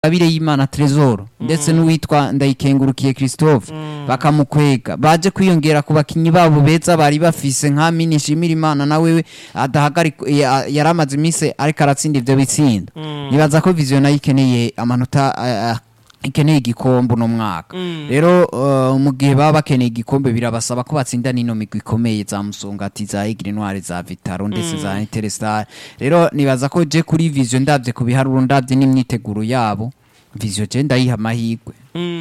Abire y'Imana Tresor ndetse n'uwitwa Ndayikengurukiye Christophe bakamukwega baje kwiyongera ku bakinyi babo beza bari bafise nka Mini Shimira Imana nawe adahagarika ya- yaramaze iminsi ariko aratsinda ivyo bitsindo nibaza ko vision nayo ikeneye amanota ah, ah, ikeneye igikombe uno mwaka rero uh, mu gihe baba bakeneye igikombe birabasaba ko batsinda n'ino migwi ikomeye za Musongati za Aigle Noire za Vitaro ndetse za Interstar rero nibaza ko je kuri vision ndavye ku biharuro ndavye n'imyiteguro yabo vision je ndayiha amahirwe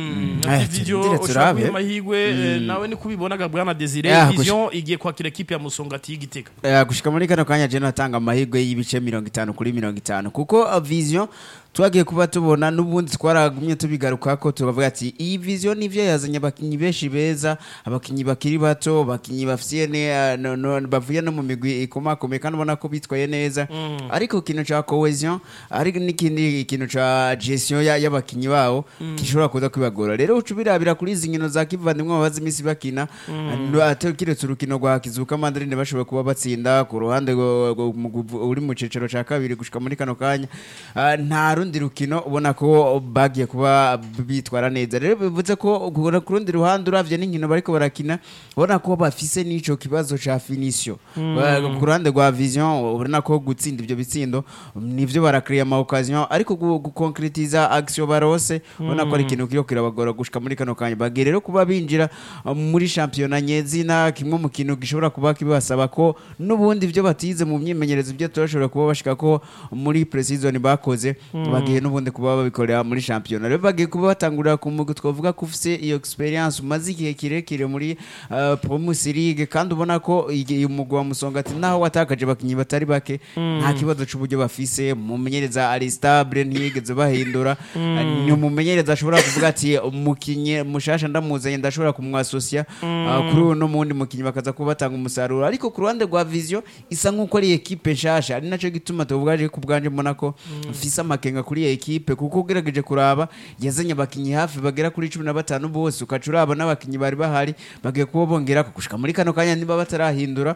Eh, video tindire ushaka turabe. kuyiha amahirwe eh, nawe niko ubibonaga bwana Desire Ah, vision igiye kwakira ekipe ya Musongati y'Igitega Eh, gushika muri kano kanya je natanga amahirwe y'ibice mirongo itanu kuri mirongo itanu kuko uh, vision twagiye kuba tubona n'ubundi twaragumye tubigarukako tukavuga ati iyi vision nivyo yazanye abakinyi benshi beza abakinyi bakiri bato abakinyi bafitiye ne uh, no, no, bavuye no mu migwi ikomakomeye kandi ubona ko bitwaye neza ariko ikintu ca cohesion ari n'ikindi ikintu ca gestion ya- y'abakinyi babo gishobora kuza kwibagora rero uca ubirabira kuri izi nkino za kivandimwe bamaze iminsi bakina no- ate- kiretse urukino rwa kizuka mandarine bashoboye kuba batsinda ku ruhande rwo- rwo- mu guvu- uri mu cicaro ca kabiri gushika muri kano kanya Ah, nta rundi rukino ubona ko bagiye kuba bitwara neza rero bivuze ko ku ku rundi ruhande uravye n'inkino bariko barakina ubona ko bafise n'ico kibazo ca finisio Ba- ku ruhande rwa vision ubona ko gutsinda ivyo bitsindo nivyo barakriya ama occasion ariko gu- gukonkretiza action barose ubona ko ari ikintu kiro kirabagora gushika muri kano kanya bagiye rero kuba binjira uh, muri shampiyona nyezina kimwe mu kintu gishobora kuba kibasaba ko n'ubundi ivyo batize mu myimenyerezo ibyo turashobora kuba bashika ko muri pre-season bakoze bagiye n'ubundi kuba babikorera muri shampiyona rero bagiye kuba batangurira ku mugwi twavuga ko ufise iyo experience umaze igihe kirekire muri uh, Promus League kandi ubona ko iyi umugwi wa Musongati naho watakaje abakinyi batari bake nta kibazo c'uburyo bafise umumenyereza ari stable ntiyigeze bahindura Uh, ni umumenyereza ashobora kuvuga ati umukinyi mushasha ndamuzanye ndashobora kumwasosia uh, kuri uno n'umundi mukinyi bakaza kuba batanga umusaruro ariko ku ruhande rwa vision isa nk'uko ari ekipe nshasha ari naco gituma tuvugaje ku bwanje mbona ko mfise amakenga kuri iyi ekipe kuko ugerageje kuraba yazanye abakinyi hafi bagera kuri cumi na batanu bose ukaca uraba n'abakinyi bari bahari bagiye kuba bongera gushika muri kano kanya niba batarahindura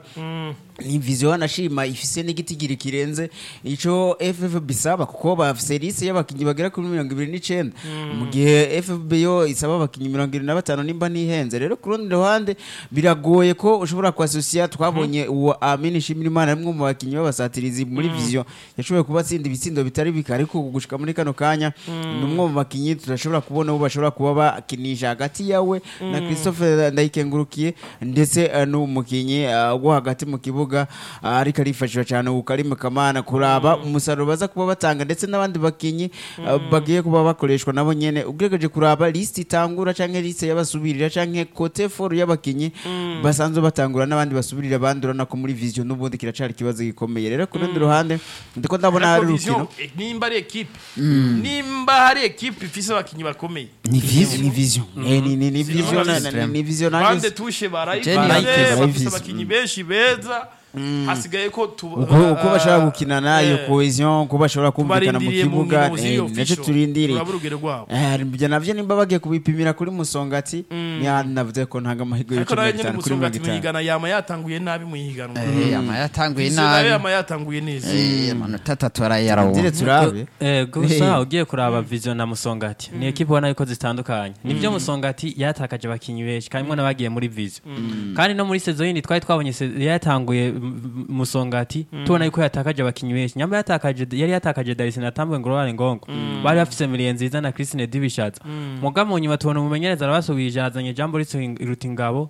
ni vision wanashima ifise n'igitigiri kirenze ico FFB bisaba kuko bafise liste y'abakinyi bagera kuri mirongo ibiri n'icenda mu gihe FFB yo isaba abakinyi mirongo ibiri na batanu nimba ntihenze rero ku rundi ruhande biragoye ko ushobora kuasosiya twabonye uwo Amini Shimirimana ari umwe mu bakinyi b'abasatirizi muri vision yashoboye kuba atsinda ibitsindo bitari bike ariko gushika muri kano kanya ni umwe mu bakinyi turashobora kubona ubu bashobora kuba bakinisha hagati yawe na Christophe Ndayikengurukiye ndetse uh, n'umukinyi uh, wo hagati mu kibuga uh, ariko arifashishwa cyane Ukarimu Kamana kuraba umusaruro baza kuba batanga ndetse n'abandi bakinyi uh, bagiye kuba bakoreshwa nabo nyene ugerageje kuraba list itangura canke list y'abasubirira canke cote for y'abakinyi basanzwe batangura n'abandi basubirira abandi urabona ko muri vision n'ubundi kiracari ikibazo gikomeye rero ku rundi ruhande ndiko ndabona hari Ariko vision, urukino eh, nimba ari ekipe nimba hari ekipe ifise abakinyi bakomeye ni vision ni vision Eh, ni ni ni vision na- na- ni vision bande nanjye tushe Jenny barayibaze United. bafise abakinyi benshi beza hasigaye ko tu- uko uko bashobora ah, gukina nayo eh, cohesion uko bashobora kumvikana mu tubarindiriye mu kibuga nkino ziri eh, nacyo official. turindiriye turaba urugero rwabo Eh, ibyo navyo nimba bagiye kubipimira kuri musongati ni handi navuze ko ntanga amahirwe ariko y'ibice nawe mirongo nyine itanu kuri mirongo musongati itanu mwigana yama yatanguye nabi mu ihiganwa eh ama yatanguye Vision nayo nabi yama yatanguye neza eh amanota atatu arayarawuha Ndire turabe Eh, gusa ugiye kuraba vision na musongati ni ekipe ubona yuko zitandukanye nibyo musongati yatakaje abakinyi benshi kandi mwe n'abagiye muri vision kandi no muri sezo yindi twari twabonye se- yatanguye m- m- musongati tubona yuko yatakaje abakinyi benshi nyamba yatakaje yari yatakaje Darisi na Tambwe Ngorwane Ngongo bari bafise miliye nziza na Christine Dibishatsa muga mu nyuma tubona umumenyereza arabasubije azanye Jambo Rutingabo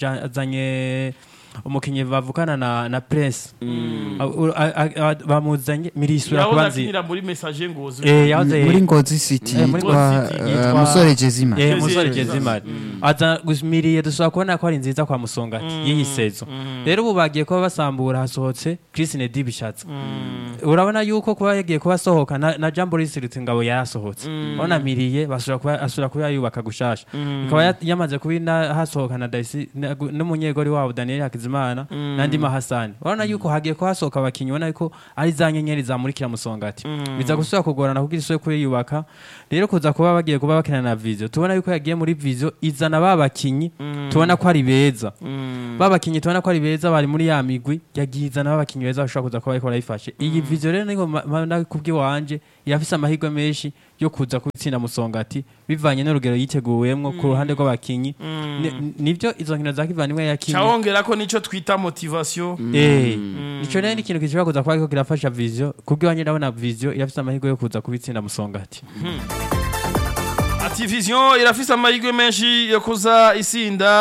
arazanye umukinyi bavukana na na Press A- a- a- bamuzanye mirisura yahoze kuba nzi akinira muri message ngozi Eh, yahoze muri Ngozi City Eh, muri yitwa Ngozi City eh, yitwa- Musore Jezima Eh, Jezi- musore Jezi- Jezimari aza gusmiriye dushobora kubona ko ari nziza kwa musongati y'iyi sezo rero ubu bagiye kuba basambura hasohotse Christine Dibishatse urabona yuko kuba yagiye kuba asohoka na, na Jambo Risirutse ngabo yarasohotse urabona miriye basubira kuba asubira kuba yubaka gushasha ikaba ya- yamaze kuba ina- hasohoka na Daisy na- n'umunyegori wabo Daniel Hakizimana nandi Mahasani urabona yuko hagiye kuba hasohoka abakinyi ubona yuko ari za nyenyeri zamurikira musongati biza gusubira kugorana kugira isubire kuyiyubaka rero kuza kuba bagiye kuba bakina na Vision tubona yuko yagiye muri Vision izana ba bakinyi tubona ko ari beza ba bakinyi tubona ko ari beza bari muri ya migwi yagiye izana ba bakinyi beza bashobora kuza kuba bariko barayifashe iyi Vision rero niko kubw'iwanje irafise amahirwe menshi yo kuza gutsinda musongati bivanye n'urugero yiteguwemwo ku ruhande rw'abakinyi Ni- nivyo izo nkino za kivandimwe yakinye cyawongera ko nicyo twita motivation Eh, ico rero ni ikintu gishobora kuza kuba kiriko kirafasha vision kubwo iwanje ndabona vision irafise amahirwe yo kuza kubitsinda musongati ati vision irafise amahirwe menshi yo kuza isinda